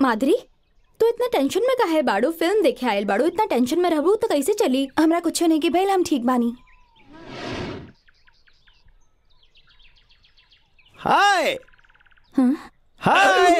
माधुरी तू इतना टेंशन में काहे बाड़ू फिल्म देखे आयल बाड़ू इतना टेंशन में रहबू तो कैसे चली हमरा कुछ नहीं कि भैल हम ठीक बानी हाय हाँ? हाय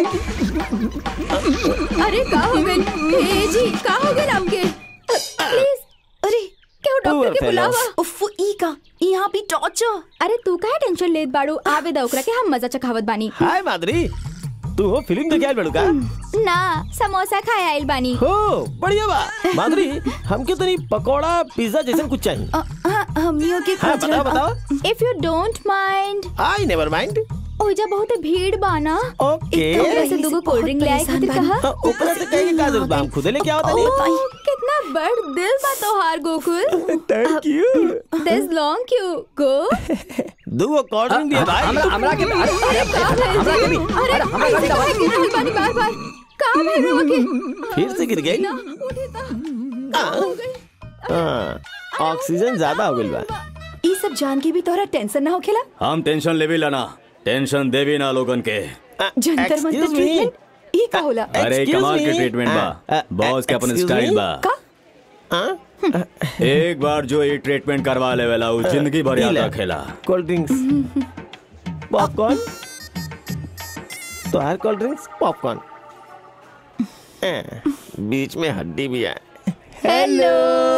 अरे का हो गइल ए जी का हो गइल आपके प्लीज अरे क्यों डॉक्टर के बुलावा उफ ई का यहाँ भी टॉर्चर अरे तू काहे टेंशन लेत बाड़ू आवे दा ओकरा के हम मजा चखावत बानी हाय माधुरी तू हो फिल्म देखे आयल बड़ू का ना समोसा खाए आइल बानी हो बढ़िया बा माधुरी हमके तनी पकोड़ा पिज्जा जैसन कुछ चाहिए अ, हाँ, हमनियों के हाँ खोजल बताओ बा। बताओ if you don't mind I never mind ओइजा बहुत भीड़ बा ना ओके ओकरा से यही दूगो से कोल्ड ड्रिंक ले आए बहुत खातिर परेशान कहा तो ऊपर से कहेंगे का जरूरत बा हम खुदे लेके आवत नहीं ओह, कितना बड़ दिल बा तोहार गोकुल थैंक यू दिस लॉन्ग क्यों गो दो कोल्ड ड्रिंक दिए भाई हमरा हमरा के अरे अरे का भइल जी अरे ऐसे काहे गिर रहल बानी बार बार का भइल रवा के फिर से गिर गई ना उठी ता हो गई हाँ ऑक्सीजन ज्यादा हो गइल बा ई सब जान के भी तोहरा टेंशन ना होखेला हम टेंशन लेवी लाना टेंशन देवी ना लोगन के जंतर मंतर Excuse me. ट्रीटमेंट ई का होला अरे Excuse कमाल के me? ट्रीटमेंट बा हाँ, बॉस के अपन excuse स्टाइल me? बा का हाँ? एक बार जो ये ट्रीटमेंट करवा लेवेला वो जिंदगी भर याद पीला। रखेला कोल्ड ड्रिंक्स पॉपकॉर्न तो हर कोल्ड ड्रिंक्स पॉपकॉर्न हाँ, बीच में हड्डी भी है हेलो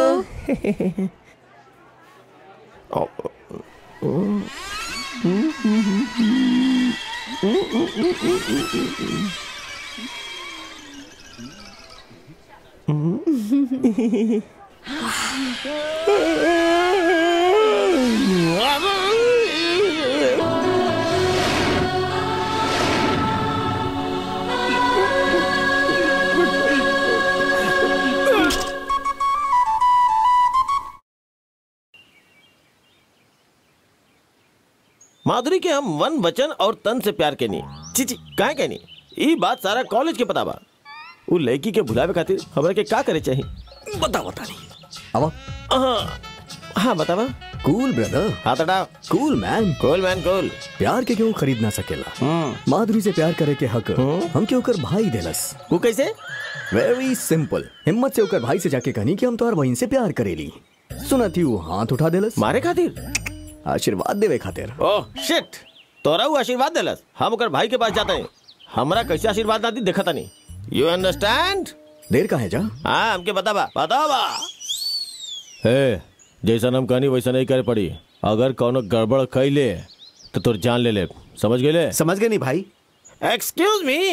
माधुरी के हम वन वचन और तन से प्यार के नहीं चिची काहे के नहीं ई बात सारा कॉलेज के पता बा उ लड़की के भुलावे खातिर हमरा के का करे चाहिए बता बता नहीं अब हाँ हाँ बतावा कूल ब्रदर हाथ हटाओ कूल मैन कूल मैन कूल प्यार के क्यों खरीद ना सकेला हम्म माधुरी से प्यार करे के हक हम क्यों कर भाई देलस वो कैसे वेरी सिंपल हिम्मत से होकर भाई से जाके कहनी कि हम तोहर बहन से प्यार करेली सुना थी वो हाथ उठा देलस मारे खातिर आशीर्वाद देवे खातिर ओह शिट तोरा वो आशीर्वाद देलस हम ओकर भाई के पास जाते हैं हमरा कैसे आशीर्वाद ना दी देखता नहीं यू अंडरस्टैंड देर का है जा हाँ हमके बतावा बतावा हे जैसा हम कहनी वैसा नहीं करे पड़ी अगर कौनो गड़बड़ कैले तो तोर जान ले ले समझ गए समझ गए नहीं भाई एक्सक्यूज मी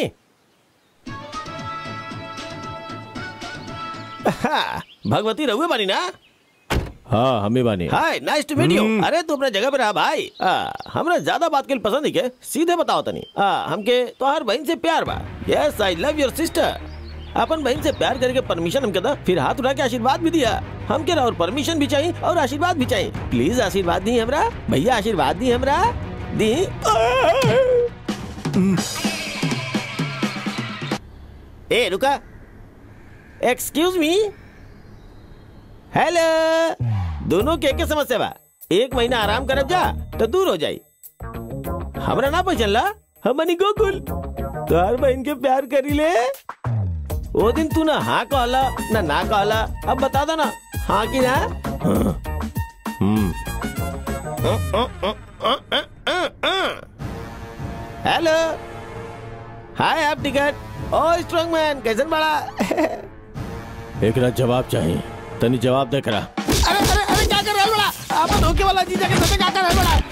भगवती रहुए बानी ना हाँ हम ही बानी hi nice to meet you अरे तू अपने जगह पे रहा भाई आ, हमरा ज्यादा बात के लिए पसंद नहीं के सीधे बताओ तनी आ, हमके तोहार बहन से प्यार बा yes I love your sister अपन बहन से प्यार करके परमिशन हमके दा फिर हाथ उठा के आशीर्वाद भी दिया हमके और परमिशन भी चाहिए और आशीर्वाद भी चाहिए प्लीज आशीर्वाद दी हमरा भैया आशीर्वाद दी हमरा दी ए रुका एक्सक्यूज मी हेलो दोनों के के समस्या बा एक महीना आराम करब जा तो दूर हो जाई हमरा ना पहचानला हम बनी गोकुल तोहार बहन के प्यार करी ले वो दिन तू ना हाँ कहला ना ना कहला अब बता दो ना हाँ की ना हम्म हेलो हाय आप टिकट ओ स्ट्रॉन्ग मैन कैसन बड़ा एक रात जवाब चाहिए तनी जवाब दे करा अरे अरे अरे क्या कर रहा है बड़ा आप धोखे वाला जीजा के साथ क्या कर रहा है बड़ा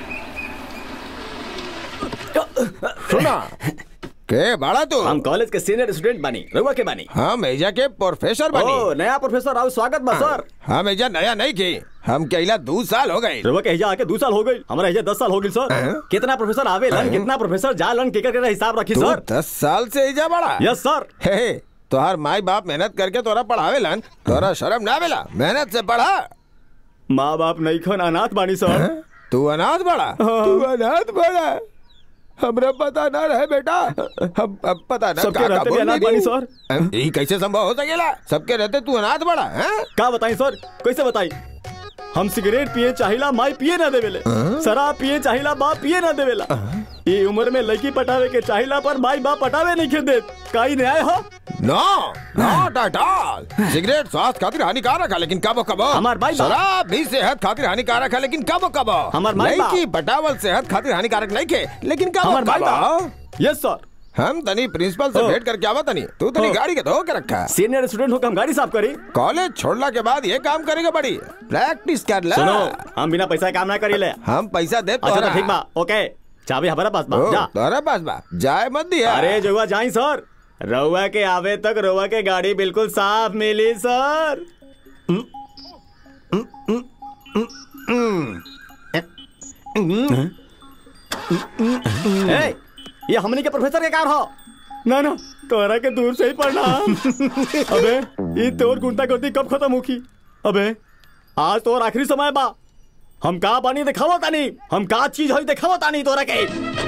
सुना के बड़ा तू हम कॉलेज के सीनियर स्टूडेंट बनी रहुआ के बनी हम एजा के प्रोफेसर बनी ओ नया प्रोफेसर आओ स्वागत बा सर हम एजा नया नहीं की हम कहला दो साल हो गए रहुआ के एजा आके दो साल हो गई हमारा एजा दस साल हो गई सर हैं? कितना प्रोफेसर आवे लन कितना प्रोफेसर जा लन केकर केकर हिसाब रखी तू सर दस साल से एजा बड़ा यस सर हे तोहार माई बाप मेहनत करके तोरा पढ़ावेलन तोरा शर्म ना आवेला मेहनत से पढ़ा माँ बाप नहीं खन अनाथ बानी सर हैं? तू अनाथ बड़ा तू अनाथ बड़ा हमरा पता ना रहे बेटा हम अब पता ना सबके का- का रहते भी बोल अनाथ दी। बानी सर। हैं? ई कैसे संभव हो सकेला सबके रहते तू अनाथ बड़ा हैं का बताई सर कैसे बताई हम सिगरेट पिए चाहिला माई पिए ना देवेले शराब पिए चाहिला बाप पिए ना देवेला ये उम्र में लड़की पटावे के चाहिला पर माई बाप पटावे नहीं के देत काई न्याय हो no not at all cigarette स्वास्थ्य खातिर हानिकारक है लेकिन कबो कबो हमार भाई बा- शराब भी सेहत खातिर हानिकारक है लेकिन कबो कबो हमार भाई बा- लड़की पटावल सेहत खातिर हानिकारक नहीं के लेकिन कबो हमार भाई कबो यस सर हम तनी प्रिंसिपल से ओ। भेंट करके आवा तनी तू तनी ओ। गाड़ी के धो के रखा है। सीनियर स्टूडेंट होकर हम गाड़ी साफ करी कॉलेज छोड़ला के बाद ये काम करेगा बड़ी प्रैक्टिस कर ले सुनो हम बिना पैसा के काम ना करी ले हम पैसा दे अच्छा तो ठीक बा ओके चाबी हमारा पास बा जा तोरा पास बा जाए मत दिया अरे जुआ जाई सर रउआ के आवे तक रउआ के गाड़ी बिल्कुल साफ मिली सर ए, ये हमनी के प्रोफेसर के कार हो ना ना तोरा के दूर से ही पढ़ना अबे ये तोर गुंडा गर्दी कब खत्म होगी अबे आज तोर आखिरी समय बा हम का पानी दिखावो तानी हम का चीज होई दिखावो तानी तोरा के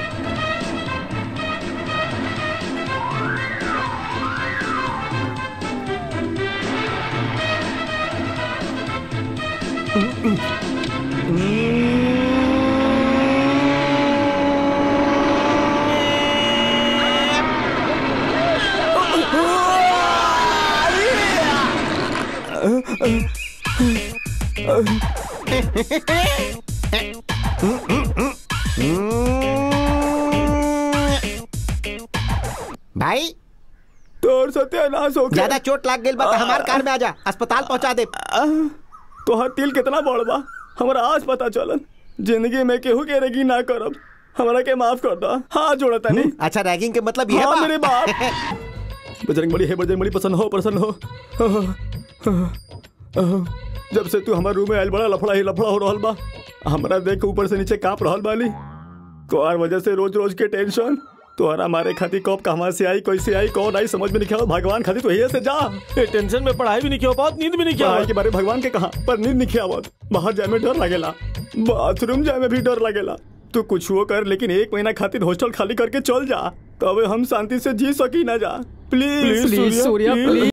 भाई तोर सत्यानाश हो गया ज्यादा चोट लाग गई बा त हमार कार में आजा अस्पताल पहुंचा दे तोहर तिल कितना बड़ बा हमरा आज पता चलन जिंदगी में केहू के रेगी ना करब हमरा के माफ कर दो हाँ जोड़ा तनी अच्छा रैगिंग के मतलब ये हाँ बा मेरे बाप बजरंग बली है बजरंग बली पसंद हो प्रसन्न हो जब से तू हमारे रूम में आयल बड़ा लफड़ा ही लफड़ा हो रहल बा हमरा देख के ऊपर से नीचे कांप रहल बाली तोहार वजह से रोज रोज के टेंशन तोहरा मारे खातिर कब कहवा से आई कैसे आई कौन आई समझ में नहीं आवा भगवान खातिर तो यही से जा ये टेंशन में पढ़ाई भी नहीं किया पात नींद भी नहीं किया पढ़ाई के बारे में भगवान के कहा पर नींद नहीं आवत बाहर जाए में डर लगेला बाथरूम जाए में भी डर लगेला तू कुछ वो कर लेकिन एक महीना खातिर हॉस्टल खाली करके चल जा तबे हम शांति से जी सकी ना जा प्लीज Please, सूर्या, please.